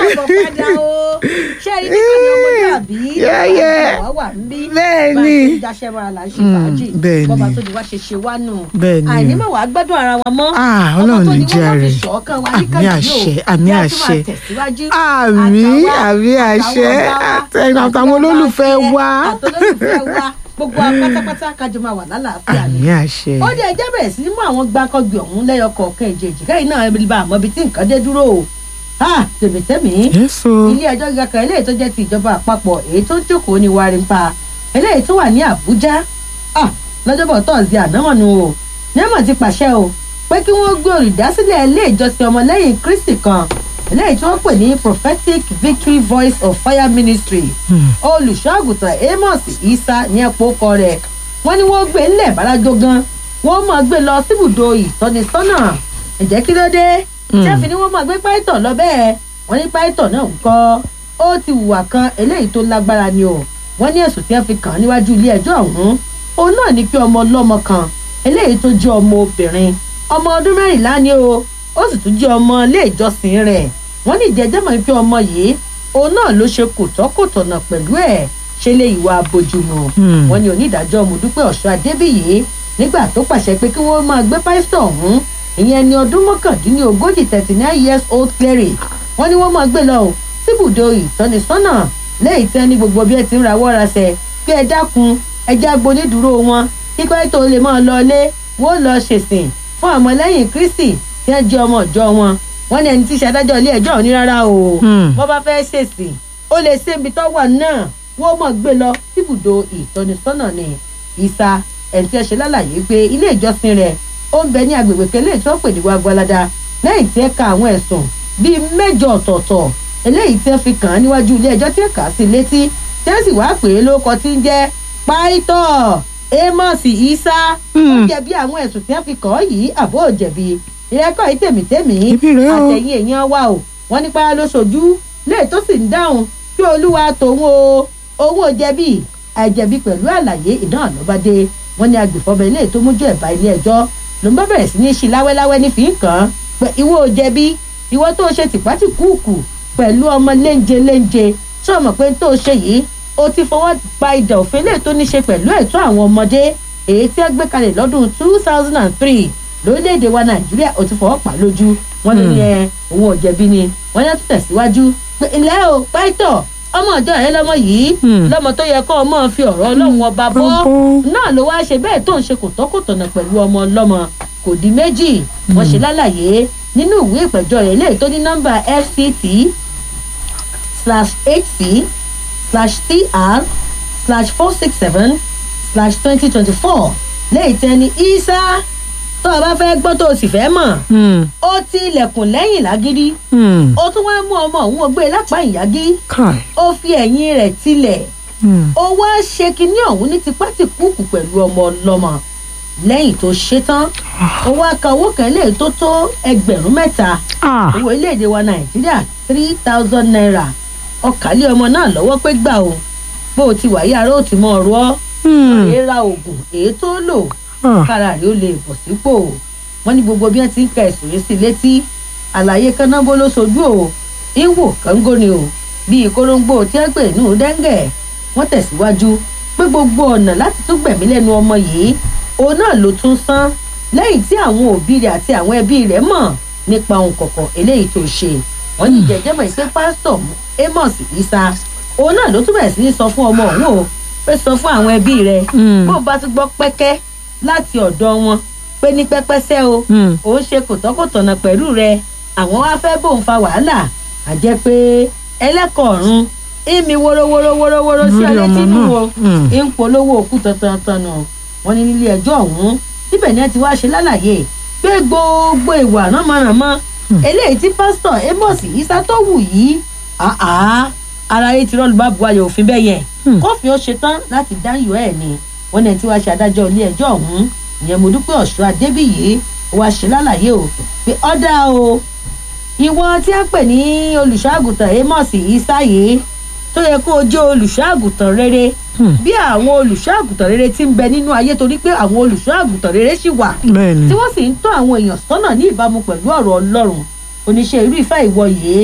káàbọ̀ padà o ṣé ẹni tí kò ní ọmọdé àbí Yẹ́yẹ́. wà wà ń bí Bẹ́ẹ̀ bá a ni. ṣe ń daṣẹ́ mọ́ra là ń ṣe fàájì bẹ́ẹ̀ ni. bọ́ba tó di wá ṣe ṣe wá nù Bẹ́ẹ̀ ni. àìní mọ̀ wá gbádùn ara wa mọ́ Ah, ọmọ Ọlọ́run tó ní ní wọ́n jẹ́ má fi rẹ̀. ṣọ̀ọ́kàn wa Àmì níkànnì yìí o. àṣẹ, àmì Bí a tún máa àṣẹ. tẹ̀síwájú. àmì Àtàwa, àmì àṣẹ àtàwọn ọ̀gá wa, àtàwọn olólùfẹ́ àtàwọn wa àtolólùfẹ́ wa gbogbo wa pátápátá kájọ máa wà lálàáfíà ni àmì àṣẹ ó dé ẹjẹ bẹ̀rẹ̀ sí ní mú àwọn gbàkọ́gbì ọ̀hún lẹ́yọ kọ̀ọ̀kan ìjèjì kẹ́yìn náà ẹbí bá àmọ́ ibi tí nǹkan dé dúró o ha tèmítẹ́mì yéṣu ilé ẹjọ́ gíga kan eléyìí tó jẹ́ ti ìjọba àpapọ̀ èyí tó ń jókòó ní warimpa eléyìí tó wà ní àbújá ah lọ́jọ́bọ̀ tọ́sí ànámọ̀nù o nẹ́mọ̀ ti pàṣẹ o pé kí wọ́n gbé olùdásílẹ̀ ilé ìjọsìn ọmọlẹ́yìn kristi kan eléyìí tí wọ́n pè ní prophetic victory voice of fire ministry olùṣọ́àgùtàn amos isa ní ẹ̀pọ̀ ọkọ rẹ̀ wọ́n ní wọ́n gbé ńlẹ̀ bàrájọ gan wọ́n máa gbé lọ síbùdó ìtọ́nisọ́nà ǹjẹ́ kí ló dé tí a fi ní wọ́n máa gbé python lọ bẹ́ẹ̀ wọ́n ní python náà ń kọ́ ó ti hùwà kan eléyìí tó lágbára ni o wọ́n ní ẹ̀sùn tí wọ́n fi kàn án níwájú ilé ẹjọ́ ọ̀hún òun náà ní pé ọmọ ọlọ́mọ kan eléyìí tó jẹ́ ọmọ obìnrin ọmọ ọdún mẹ́rìnlá ni o ó sì tún jẹ́ ọmọ ilé ìjọsìn rẹ̀ wọ́n ní ìjẹ́jẹ́ mọ̀ pé ọmọ yìí òun náà ló ṣe kòtọ́kòtọ̀nà pẹ̀lú ẹ̀ ṣe lé ìwà abojúmu Hmm. wọ́n ní onídàájọ́ mọ̀dúpẹ́ ọ̀ṣọ́ adébíyì nígbà tó pàṣẹ pé kí wọ́n máa gbé pásítọ̀ ọ̀hún ìyẹn ní ọdún mọ́kàndínlógójì thirty nine years old cleric wọ́n ní wọ́n máa gbé lọ o síbùdó ìtọ́nisọ́nà lẹ́yìn tí wọ́n ní gbogbo bí ẹ ti ń rawọ́ rasẹ̀ pé ẹ dákun ẹ já gbonídùúró wọn kí pásítọ̀ lè máa lọ ilé wọ́n lọ ṣèsìn fún àmọ́lẹ́yìn kristi tí wọ́n jẹ́ ọmọ ìjọ wọn wọ́n ní ẹni tí í ṣe adájọ́ ilé ẹjọ́ ò ní rárá o Hmm. bọ́ bá fẹ́ ṣèsìn ó lè ṣe ibi tó wà náà wọ́n mọ̀ gbé lọ síbùdó ìtọ́nisọ́nà ni ìsa ẹ̀ǹtí ẹ̀ ṣe lálàyé pé ilé ìjọsìn rẹ̀ ó ń bẹ ní agbègbè kẹlẹ́ tí wọ́n pè ní wàgbọ́ládá lẹ́yìn tí ẹ ka àwọn ẹ̀sùn bíi mẹ́jọ ọ̀tọ̀ọ̀tọ̀ eléyìí tí ẹ fi kàn án níwájú ilé ẹjọ́ tí ẹ kà á sí létí tí ẹ sì wá pè é lóko tí ń jẹ́ pàìtọ́ amos isa ó Hmm. jẹ̀bi àwọn ẹ̀sùn tí ẹ fi kàn án yìí àbó jẹ̀bi ìrẹ́kọ̀ yìí tèmítèmí Ibi rèé o. àtẹ̀yìn èèyàn wa o wọ́n nípa ló ṣojú léè tó sì ń dáhùn kí olúwa tòun o owó jẹ̀bi àìjẹ̀bi pẹ̀lú àlàyé ìdáhùn ló bá dé wọ́n ní agbèfọ́bẹ ilé tó mójú ẹ̀bá ilé ẹjọ́ ló ń bá bẹ̀rẹ̀ sí ní ṣí láwẹ́láwẹ́ ní fìń kàn án pé ìwọ ò jẹ̀bi ìwọ tó ṣe tìpátìkúùkù pẹ̀lú ọmọ léńje léńje tí ọmọ pé tó ṣe yìí ó ti fọwọ́ gba ìdà òfin lè tó ní ṣe pẹ̀lú ẹ̀tọ́ àwọn ọmọdé èyí tí ẹ gbé kalẹ̀ lọ́dún two thousand and three lórílẹ̀‐èdè wa nàìjíríà ó ti fọwọ́ pa lójú wọn ní ní ẹ òun ò jẹ̀bi ni wọ́n yá tó tẹ̀síwájú pé ilẹ̀ o pàìtọ̀ ọmọ ọjọ́ rẹ lọ́mọ yìí Hmm. lọ́mọ tó yẹ kó o mọ̀ fi ọ̀rọ̀ ọlọ́run ọba bọ́ Bọ́. náà ló wáá ṣe bẹ́ẹ̀ tó ń ṣe kòtọ́kòtọ̀nà pẹ̀lú ọmọ ọlọ́mọ kò di méjì wọ́n ṣe lálàyé nínú ìwé ìpẹ̀jọ́ rẹ̀ léyìí tó ní nọ́mbà fct slash hc slash tr slash four six seven slash twenty twenty four léyìí tẹ́ ni isa tó o bá fẹ́ gbọ́ tó o sì fẹ́ mọ̀ Hmm. ó ti ilẹ̀kùn lẹ́yìn lágídí Hmm. ó tún wá mú ọmọ òun ó gbé e lápá ìyágí Kai. ó fi ẹ̀yìn rẹ̀ tilẹ̀ Hmm. ó wá ṣe kinní ọ̀hún ní tipátìkúùkù pẹ̀lú ọmọ ọlọ́mọ lẹ́yìn tó ṣe tán ó wá ka owó kan lè tó tó ẹgbẹ̀rún mẹ́ta Ah. owó iléèdè wa nàìjíríà three thousand naira ọkàlẹ́ ọmọ náà lọ́wọ́ pé gbà o bó o ti wà yí ara ó ti mọ ọ̀rọ̀ ọ́ Hmm. èé ra oògùn èé tó lò Ah. kára rẹ̀ ó lè bọ̀ sípò wọ́n ní gbogbo bí wọ́n ti ń ka ẹ̀sùn yìí sí létí àlàyé kánábó ló sojú o ìwò kángó ni o bíi kóróńgbò tí wọ́n pè nù dẹ́ngẹ̀ wọ́n tẹ̀síwájú pé gbogbo ọ̀nà láti tún gbẹ̀mí lẹ́nu ọmọ yìí òun náà ló tún san lẹ́yìn tí àwọn òbí rẹ̀ àti àwọn ẹbí rẹ̀ mọ̀ nípa ohun kọ̀ọ̀kan eléyìí tó ṣe wọ́n ní jẹjẹ́ mọ̀ pé pásítọ̀ amos isa òun náà ló tún bẹ̀rẹ̀ sí ní sọ fún ọmọ òun o pé sọ fún àwọn ẹbí rẹ̀ Hmm. bó o bá tún gbọ́ pẹ́kẹ́ láti ọ̀dọ̀ wọn pé ní pẹ́pẹ́sẹ́ o Hmm. òun ṣe kòtọ́kòtọ̀nà pẹ̀lú rẹ àwọn wá fẹ́ bóun fa wàhálà àjẹ́ pé ẹlẹ́kọ̀ọ̀rún ìmí wórówórówórówóró sí Lórí ọlẹ́ ọmọ tínú náà. o Hmm. ń polówó òkú tantan nù wọn ní nílé ẹjọ́ ọ̀hún síbẹ̀ ni ẹ ti wá ṣe lálàyé pé gbogbo ìwà ránmọ́ránmọ́ eléyìí tí pásítọ̀ amos isa tó wù yìí àá ara yìí ti rọ́ọ̀lù bá bu ayọ̀ òfin bẹ́ẹ̀ yẹn Hmm. kófin ó ṣetán láti dáyọ̀ ẹ̀ ni wọn ní ẹ ti wá ṣe adájọ́ ilé ẹjọ́ ọ̀hún ìyẹn mo dúpẹ́ ọ̀ṣọ́ adébíyì wá ṣe lálàyé o pé ọ̀dà o ìwọ tí a pè ní olùṣọ́àgùtàn amos isa yìí tó yẹ kó o jẹ́ olùṣọ́àgùtàn rere Hmm. bí àwọn olùṣọ́àgùtàn rere ti ń bẹ nínú ayé torí pé àwọn olùṣọ́àgùtàn rere ṣì wà Bẹ́ẹ̀ni. tí wọ́n sì ń tọ́ àwọn èèyàn sọ́nà ní ìbámu pẹ̀lú ọ̀rọ̀ ọlọ́run oníṣẹ́ irú ìfẹ́ ìwọ yìí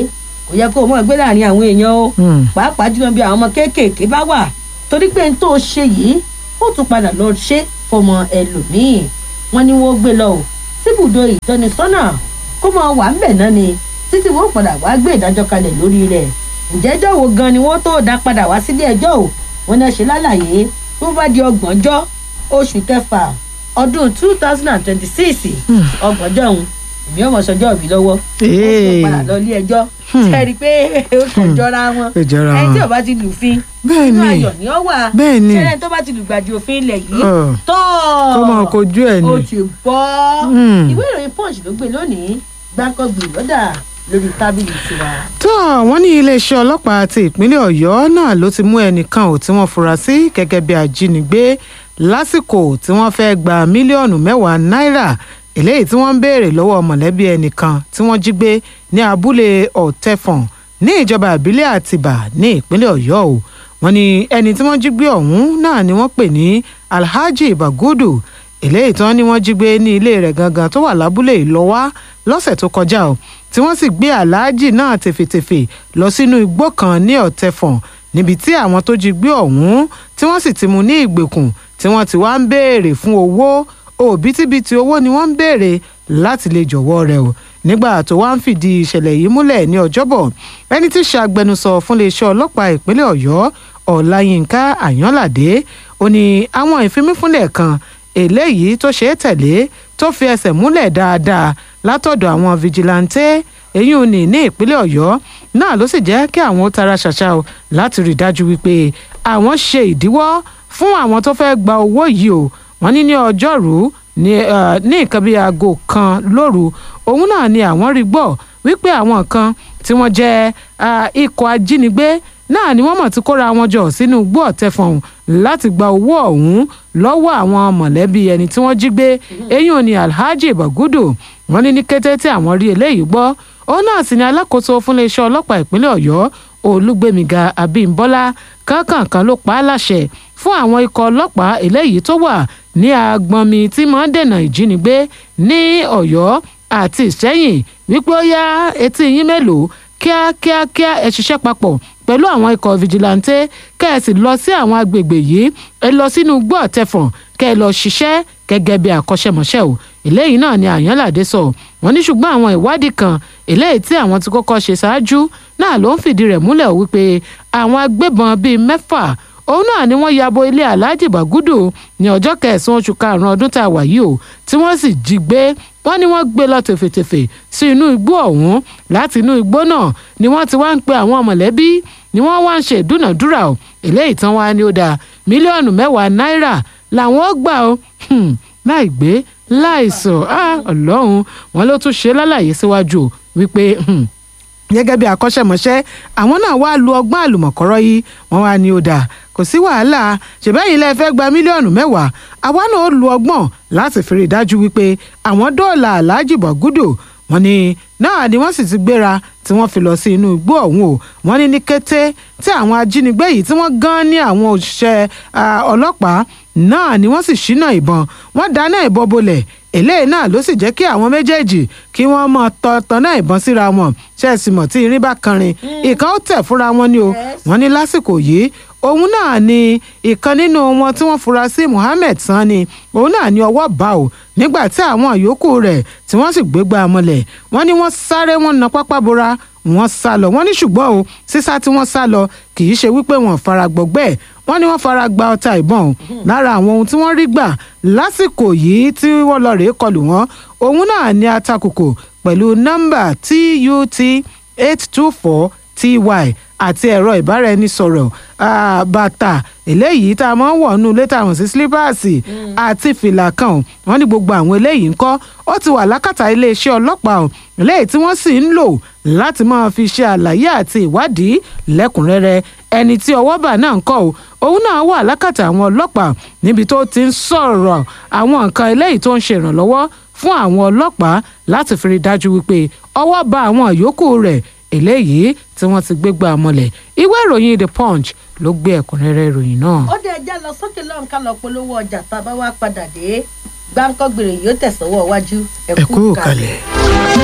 kò yẹ kó o mọ̀ gbé láàrin àwọn èèyàn o Hmm. pàápàá jùlọ bí àwọn ọmọ kéékèèké bá wà torí pé n tó ṣe yìí ó tún padà lọ ṣe fọmọ ẹlòmíì wọn ni wọn gbé lọ o síbùdó ìtọ́nisọ́nà kó máa wà ń bẹ̀ náà ni títí wọn padà wá gbé ìdájọ́ kalẹ̀ lórí rẹ̀ ǹjẹ́jọ́ wo gan ni wọ́n tó dá padà wá sílé ẹjọ́ o wọn náà ṣe lálàyé tó bá di ọgbọ̀njọ́ oṣù kẹfà ọdún two thousand and twenty-six ọgbọ̀njọ́ òun èmi ò mọ̀ sọjọ́ mi lọ́wọ́ ó tún padà lọ ilé ẹjọ́ ṣe rí i pé ó kàn jọra wọn Ó jọra ẹni tí wọn. ò bá ti lùfin Bẹ́ẹ̀ inú ni. ayọ̀ ni ó wà Bẹ́ẹ̀ ni. ṣẹlẹ̀ tó bá ti lùgbàdì òfin ilẹ̀ yìí Ọ̀. tọ́ kó máa kojú ẹ̀ ó ni. ti bọ́ Hmm. ìwé ìròyìn punch ló gbé lónìí gbáǹkọ́gbì lọ́dà lórí tábìlì tiwa. tó wọ́n ní iléeṣẹ́ ọlọ́pàá ti ìpínlẹ̀ ọ̀yọ́ náà ló ti mú ẹnìkan ò tí wọ́n fura sí gẹ́gẹ́ bí ajínigbé lásìkò tí wọ́n fẹ́ gba mílíọ̀nù mẹ́wàá náírà eléyìí tí wọ́n ń béèrè lọ́wọ́ mọ̀lẹ́bí ẹnìkan tí wọ́n jí gbé ní abúlé ọ̀tẹ̀fọ̀n ní ìjọba ìbílẹ̀ àtìbà ní ìpínlẹ̀ ọ̀yọ́ o wọ́n ní ẹni tí wọ́n jí gbé ọ̀hún náà ni wọ́n pè ní alhaji bagudu eléyìí tí wọ́n ní wọ́n jí gbé ní ilé rẹ̀ gangan tó wà lábúlé ìlọ́wá lọ́sẹ̀ tó kọjá o tí wọ́n sì gbé aláàjì náà tèfètèfè lọ sínú igbó kan ní ọ̀tẹ̀fọ̀n níbi tí àwọn tó jí gbé ọ̀hún tí wọ́n sì ti mú ní ìgbèkùn tí wọ́n ti wá ń béèrè fún owó òbítíbitì owó ni wọ́n ń béèrè láti lè jọ̀wọ́ rẹ̀ o nígbà tó wá ń fìdí ìṣẹ̀lẹ̀ yìí múlẹ̀ ní ọjọ́bọ̀ ẹni tí í ṣe agbẹnusọ fún iléeṣẹ́ ọlọ́pàá ìpínlẹ̀ ọ̀yọ́ ọláyínká àyànládé ó ní àwọn ìfimífúnlẹ̀ kan eléyìí tó ṣe é tẹ̀lé tó fi ẹsẹ̀ múlẹ̀ dáadáa látọ̀dọ̀ àwọn fìjìláńtẹ́ èyí ò ní ní ìpínlẹ̀ ọ̀yọ́ náà ló sì jẹ́ kí àwọn ó tara ṣàṣà o láti rí i dájú wípé àwọn ṣe ìdíwọ́ fún àwọn tó fẹ́ gba owó yìí o wọ́n ní ní ọjọ́rú ní eh, ní nǹkan bíi aago kan lóru òun náà ni àwọn rí gbọ́ wípé àwọn kan tí wọ́n jẹ́ ah, ikọ̀ ajínigbé náà ni wọ́n mọ̀ tí kóra wọn jọ sínú igbó ọ̀tẹ̀fọ̀n láti gba owó ọ̀hún lọ́wọ́ àwọn mọ̀lẹ́bí ẹni tí wọ́n jí gbé eyín òní alhaji bagudu wọ́n ní ní kété tí àwọn rí eléyìí gbọ́ òun náà sì ni alákòóso fún iléeṣẹ́ ọlọ́pàá ìpínlẹ̀ ọ̀yọ́ olúgbémiga abímbọ́lá kánkànkan ló pa á láṣẹ fún àwọn ikọ̀ ọlọ́pàá eléyìí tó wà ní agbọnmi tí máa ń dènà ìjínigbé ní ọ̀yọ́ àti ìṣẹ́yìn wípé ó yá etí yín mélòó kíákíákíá ẹ ṣiṣẹ́ papọ̀ pẹ̀lú àwọn ikọ̀ fìjìláńtẹ́ kẹ́ ẹ sì lọ sí àwọn agbègbè yìí ẹ lọ sínú igbó ọ̀tẹ̀fọ̀n kẹ́ ẹ lọ ṣiṣẹ́ gẹ́gẹ́ bí akọ́ṣẹ́mọṣẹ́ o eléyìí náà ni àyànládé sọ wọ́n ní ṣùgbọ́n àwọn ìwádìí kan eléyìí tí àwọn ti kọ́kọ́ ṣe ṣáájú náà ló ń fìdí rẹ̀ múlẹ̀ wípé àwọn agbébọn bíi mẹ́fà òun náà ni wọ́n yabo ilé alhaji bagudu ní ọjọ́ kẹsàn-án oṣù karùn-ún ọdún tá a wà yìí o tí wọ́n sì jí gbé wọ́n ní wọ́n gbé lọ tèfètèfè sí inú igbó ọ̀hún láti inú igbó náà ni wọ́n ti wá ń pe àwọn mọ̀lẹ́bí ni wọ́n wá ń ṣe ìdúnàdúrà o eléyìí tán wá ní ó dáa mílíọ̀nù mẹ́wàá náírà làwọn ó gbà ó Hmm, láì gbé láì sọ ah, ọlọ́run wọn ló tún ṣe lálàyé síwájú o wípé hmm, gẹ́gẹ́ bí akọ́ṣẹ́mọṣẹ́ àwọn náà wá lu ọgbọ́n àlùmọ̀kọ́rọ́ yìí wọ́n wá ní ó dáa kò sí wàhálà ṣèbẹ́yìn lẹ fẹ́ gba mílíọ̀nù mẹ́wàá àwa náà ó lu ọgbọ́n láti fi rí i dájú wípé àwọn dóòlà aláàjì bọ̀gúdò wọ́n ní náà ni wọ́n sì ti gbéra tí wọ́n fi lọ sí inú igbó ọ̀hún o wọ́n ní ní kété tí àwọn ajínigbé yìí tí wọ́n gan ní àwọn òṣìṣẹ́ ah, ọlọ́pàá náà ni wọ́n sì ṣínà ìbọn wọ́n dáná ìbọn bolẹ̀ eléyìí náà ló sì jẹ́ kí àwọn méjèèjì kí wọ́n mọ tọ̀tọ̀nà ìbọn síra wọn ṣẹ́ẹ̀sì mọ̀ tí irin bá kanrin ìkan ó tẹ̀ fúnra wọn ni o wọ́n ní lásìkò yìí òun náà ni ìkan nínú wọn tí wọ́n fura sí Muhammed Sani òun náà ni ọwọ́ bá o nígbà tí àwọn yòókù rẹ̀ tí wọ́n sì gbégbá mọ́lẹ̀ wọ́n ní wọ́n sáré wọ́n na pápá bora wọ́n sá lọ wọ́n ní ṣùgbọ́n o sísá tí wọ́n sá lọ kì í ṣe wípé wọ́n fara gbọgbẹ́ wọ́n ní wọ́n fara gba ọta ìbọn o lára àwọn ohun tí wọ́n rí gbà lásìkò yìí tí wọ́n lọ rèé kọlù wọ́n òun náà ní atakùkù pẹ̀lú nọ́mbà tut eight two four ty àti ẹ̀rọ ìbáraẹnisọ̀rọ̀ ah, bàtà eléyìí tá a máa ń wọ̀ nínú ilé táwọn sí sílípàsì àti fìlà kan o wọ́n ní gbogbo àwọn eléyìí ń kọ́ ó ti wà lákàtà iléeṣẹ́ ọlọ́pàá o eléyìí tí wọ́n sì ń lò láti máa fi ṣe àlàyé àti ìwádìí lẹ́kùnrẹ́rẹ́ ẹni tí ọwọ́ bà náà ń kọ́ o òun náà wà lákàtà àwọn ọlọ́pàá níbi tó ti ń sọ̀rọ̀ àwọn nǹkan eléyìí tó ń ṣe ìrànlọ́wọ́ fún àwọn ọlọ́pàá láti fi rí dájú wípé ọwọ́ bà àwọn yòókù rẹ̀ eléyìí tí wọ́n ti gbégbá mọ́lẹ̀ ìwé ìròyìn the punch ló gbé ẹ̀kúnrẹ́rẹ́ ìròyìn náà. ó dé ẹjẹ́ lọ sókè lọ́run ká lọ polówó ọjà tá a bá wá padà dé gbáǹkọ́ gbèrè yóò tẹ̀sánwó iwájú ẹ kú kalẹ̀.